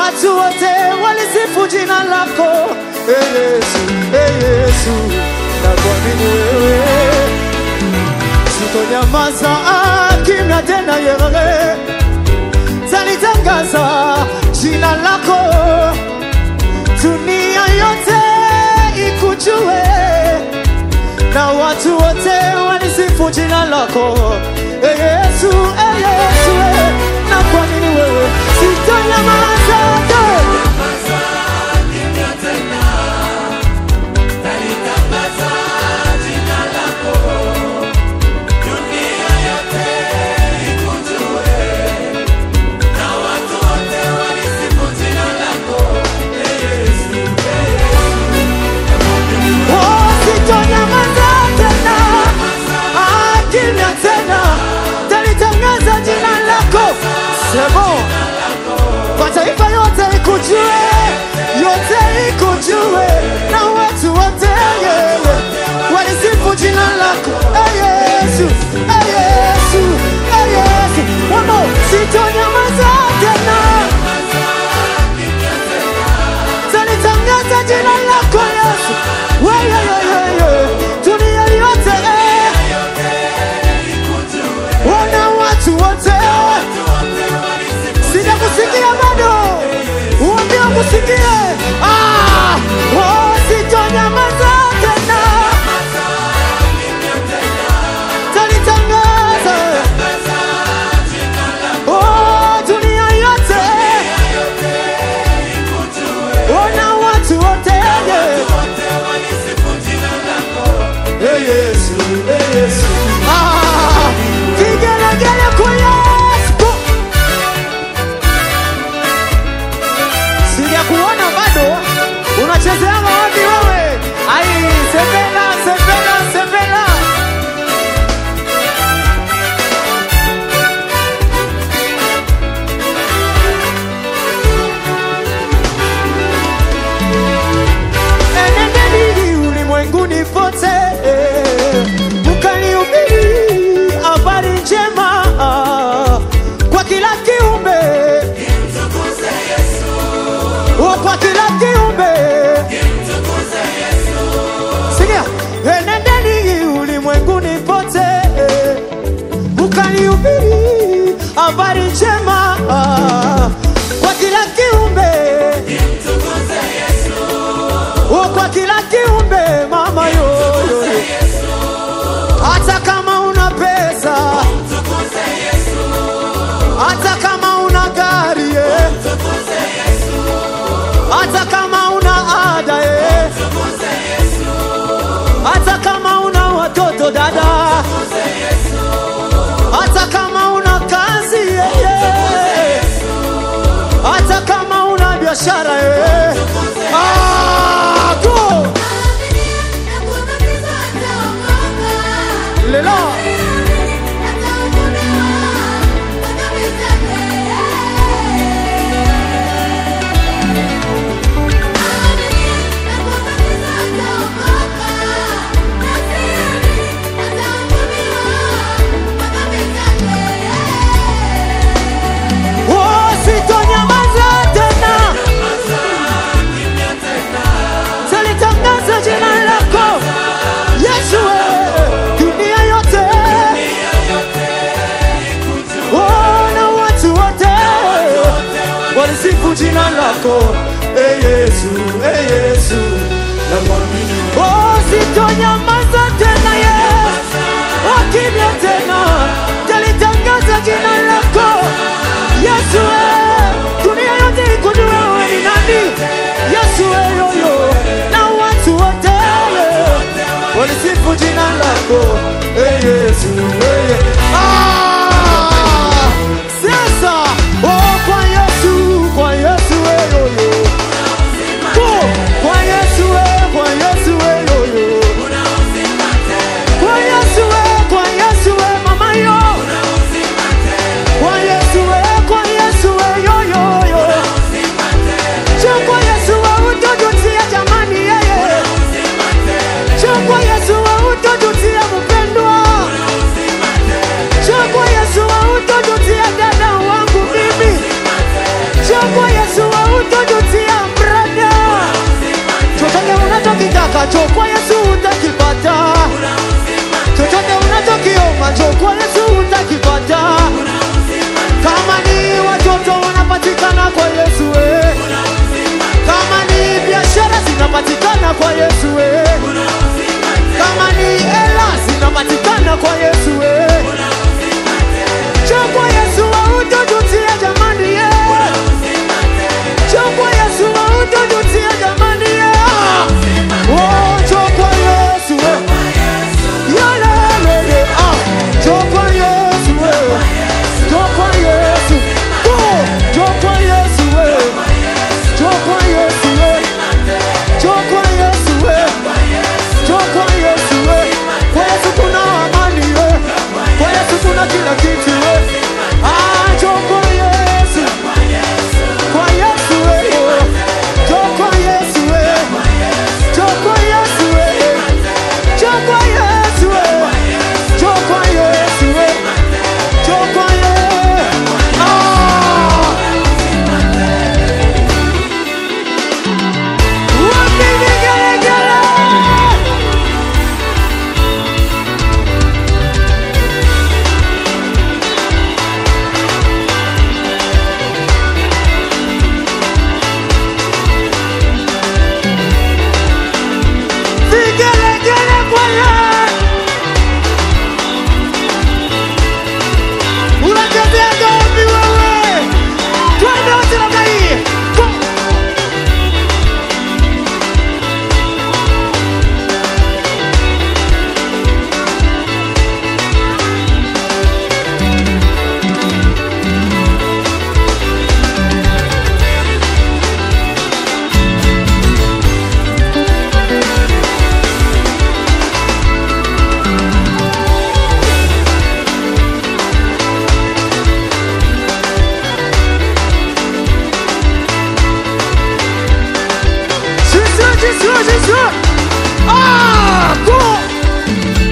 watu wote walisifu jina lako e Yesu, e Yesu, na kuamini wewe sitonyamaza ah, kimya tena yeye talitangaza jina lako dunia yote ikujue na watu wote walisifu jina lako e Yesu, e Yesu, e, na kuamini wewe sitonyamaza Oh, sitonyamaza tena, Ah, kimya tena, talitangaza jina lako semo kwa taifa yote ikujue, yote ikujue, na watu wote yeah, walisifu jina lako Eh, Yesu, eh, Yesu, eh, Yesu. One more. Sitonyamaza tena, talitangaza jina lako Yesu, wewe wewe, dunia yote eh, wana watu wote sijakusikia bado, uambie kusikie. Ah, oh, sitonyamaza tena, talitangaza oh, dunia yote, ona watu wote Hey Yesu, hey Yesu. Ah, kigelegele kwa Yesu. Sijakuona bado, unachezeanga wapi wewe? Ai, sepela, sepela, sepela. Enendeni ulimwenguni pote, mkanihubiri habari njema kwa kila kiumbe, Oh, kwa kila kiumbe. Sikia, enendeni ulimwenguni pote, mkanihubiri habari njema kwa kila kiumbe Oh, kwa kila kiumbe mama yo, yo, yo. hata kama una pesa hata kama una gari eh. hata kama una ada eh. hata kama una watoto dada hata kama una kazi eh, eh. hata kama una biashara eh. ah, go lelo oh, sitonyamaza tena talitangaza jina lako Yesu eh, dunia yote oh, na watu wote walisifu jina lako eh, Yesu eh, Yesu namwamini oh, sitonyamaza tena Yesu oh, kimya tena talitangaza jina lako Yesu eh, dunia yote ikujue wewe ni nani Yesu eh, yoyo na watu wote walisifu jina lako eh, Yesu eh, Ye- ah, sasa oh, kwa Yesu kwa Yesu eh, yoyo Oh, kwa Yesu eh, kwa Yesu eh, yoyo kwa Yesu eh, kwa Yesu eh, mama yo kwa Yesu eh, kwa Yesu eh, yo yo yo Njoo kwa Yesu wa utojutia jamani yeye Njoo kwa Yesu wa utojutia mpendo njoo kwa Yesu utakipata. Chochote unachokiomba njoo kwa Yesu utakipata. Kama ni watoto wanapatikana kwa Yesu eh. Kama ni biashara zinapatikana kwa Yesu eh. Kama ni hela zinapatikana kwa Yesu eh. Njoo kwa Yesu hautojutia jamani eh. Njoo kwa Yesu hautojutia jamani eh. Oh, njoo kwa Yesu eh. Yalelele, ah. Njoo kwa Yesu eh. Njoo kwa Yesu. Oh, njoo kwa Yesu eh. Njoo kwa Yesu eh. Njoo kwa Yesu eh. Njoo kwa Yesu eh. Kwa Yesu kuna amani eh. Kwa Yesu kuna kila kitu eh. Ah, njoo kwa Yesu. Kwa Yesu eh. Njoo kwa Yesu eh. Njoo kwa Yesu eh. Njoo kwa Yesu eh. Njoo kwa Yesu eh. Njoo kwa Yesu. Ah! Wapi vigelegele? Vigelegele kwa Yesu. Unatembea gapi wewe? Twende wote namna hii. Go. Jésus, Jésus, Jésus. Ah, go.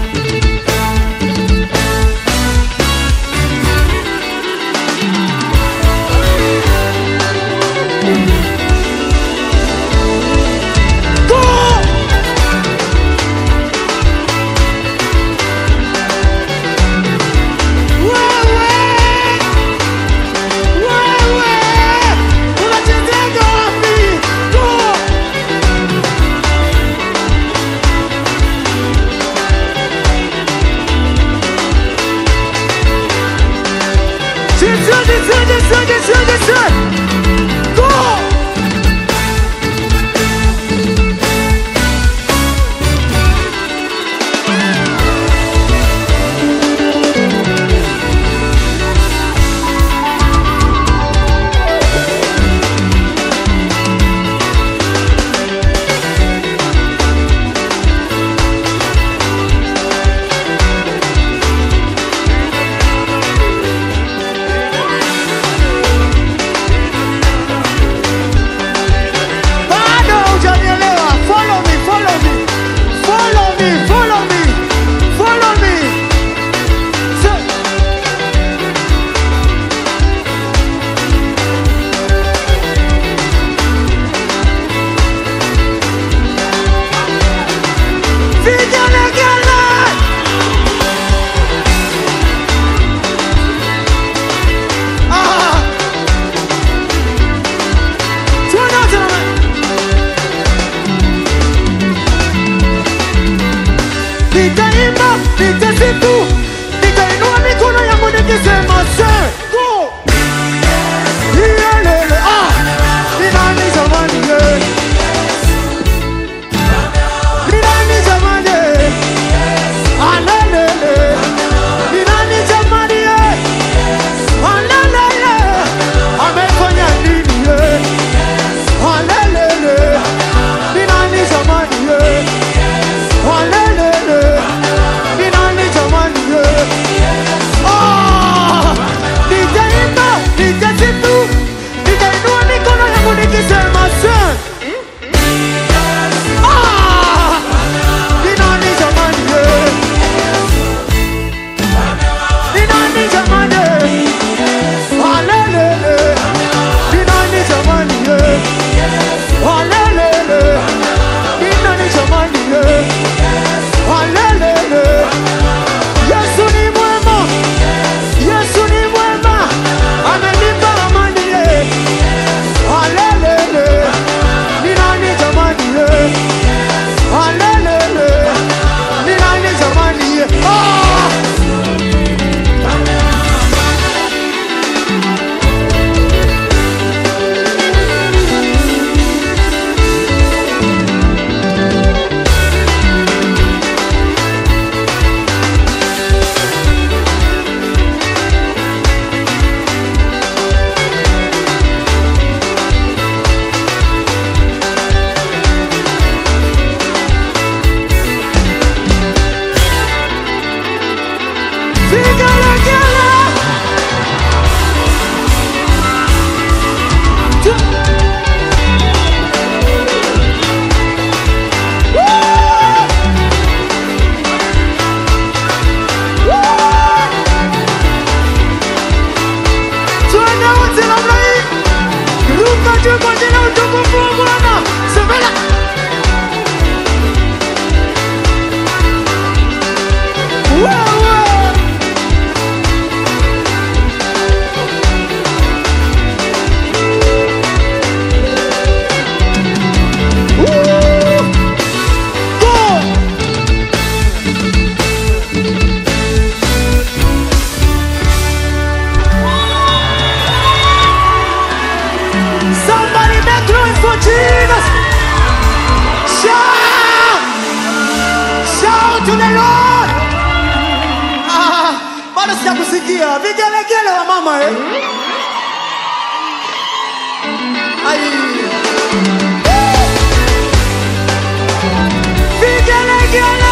Go. Wewe. Wewe. Unachezea wapi? Go. of Jesus. Shout! Shout to the Lord. Ah, bado sijakusikia. Vigelegele wa mama eh. Ai. Vigelegele.